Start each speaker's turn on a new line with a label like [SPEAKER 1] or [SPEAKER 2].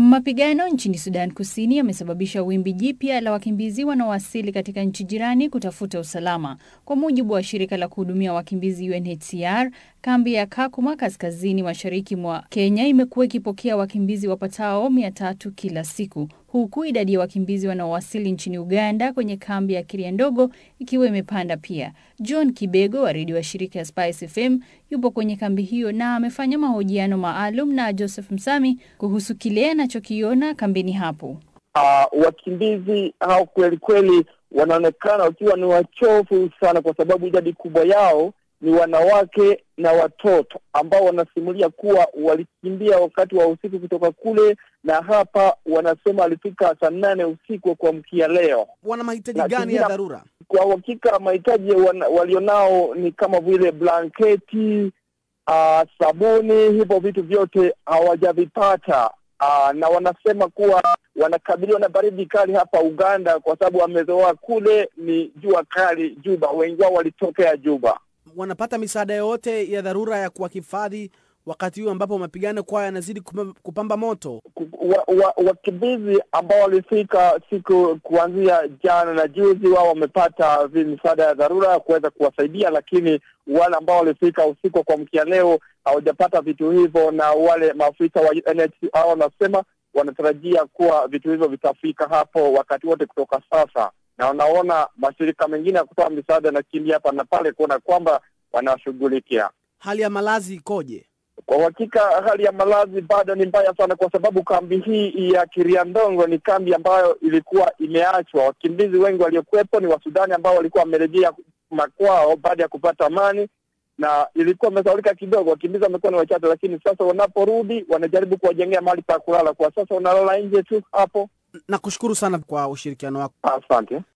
[SPEAKER 1] Mapigano nchini Sudan Kusini yamesababisha wimbi jipya la wakimbizi wanaowasili katika nchi jirani kutafuta usalama. Kwa mujibu wa shirika la kuhudumia wakimbizi UNHCR, kambi ya Kakuma kaskazini mashariki mwa Kenya imekuwa ikipokea wakimbizi wapatao mia tatu kila siku, huku idadi ya wakimbizi wanaowasili nchini Uganda kwenye kambi ya Kiria Ndogo ikiwa imepanda pia. John Kibego wa redio wa shirika ya Spice FM yupo kwenye kambi hiyo na amefanya mahojiano maalum na Joseph Msami kuhusu kile anachokiona kambini hapo.
[SPEAKER 2] Uh, wakimbizi hao kweli kweli wanaonekana wakiwa ni wachofu sana, kwa sababu idadi kubwa yao ni wanawake na watoto ambao wanasimulia kuwa walikimbia wakati wa usiku kutoka kule, na hapa wanasema walifika saa nane usiku wa kuamkia leo.
[SPEAKER 3] Wana mahitaji
[SPEAKER 2] Na
[SPEAKER 3] gani ya
[SPEAKER 2] kingine-
[SPEAKER 3] dharura?
[SPEAKER 2] Kwa uhakika mahitaji wana- walionao ni kama vile blanketi, uh, sabuni, hivyo vitu vyote hawajavipata. Uh, na wanasema kuwa wanakabiliwa na baridi kali hapa Uganda kwa sababu wamezoea kule ni jua kali Juba. Wengi wao walitokea Juba.
[SPEAKER 3] Wanapata misaada yoyote ya dharura ya kuwahifadhi wakati huu ambapo mapigano kwao yanazidi kupam- kupamba moto?
[SPEAKER 2] Ku- wa- wa- wakimbizi ambao walifika siku kuanzia jana na juzi, wao wamepata vi- misaada ya dharura ya kuweza kuwasaidia, lakini wale ambao walifika usiku wa kuamkia leo hawajapata vitu hivyo, na wale maafisa wa UNHCR wanasema wanatarajia kuwa vitu hivyo vitafika hapo wakati wote kutoka sasa, na wanaona mashirika mengine ya kutoa misaada yanakimbia hapa na pale kuona kwamba wanawashughulikia.
[SPEAKER 3] Hali ya malazi ikoje?
[SPEAKER 2] Kwa uhakika hali ya malazi bado ni mbaya sana, kwa sababu kambi hii ya Kiriandongo ni kambi ambayo ilikuwa imeachwa. Wakimbizi wengi waliokuwepo ni Wasudani ambao walikuwa wamerejea makwao baada ya kupata amani, na ilikuwa imesaulika kidogo. Wakimbizi wamekuwa ni wachache, lakini sasa wanaporudi wanajaribu kuwajengea mahali pa kulala. Kwa sasa wanalala nje tu hapo.
[SPEAKER 3] Nakushukuru sana kwa ushirikiano wako.
[SPEAKER 2] Asante.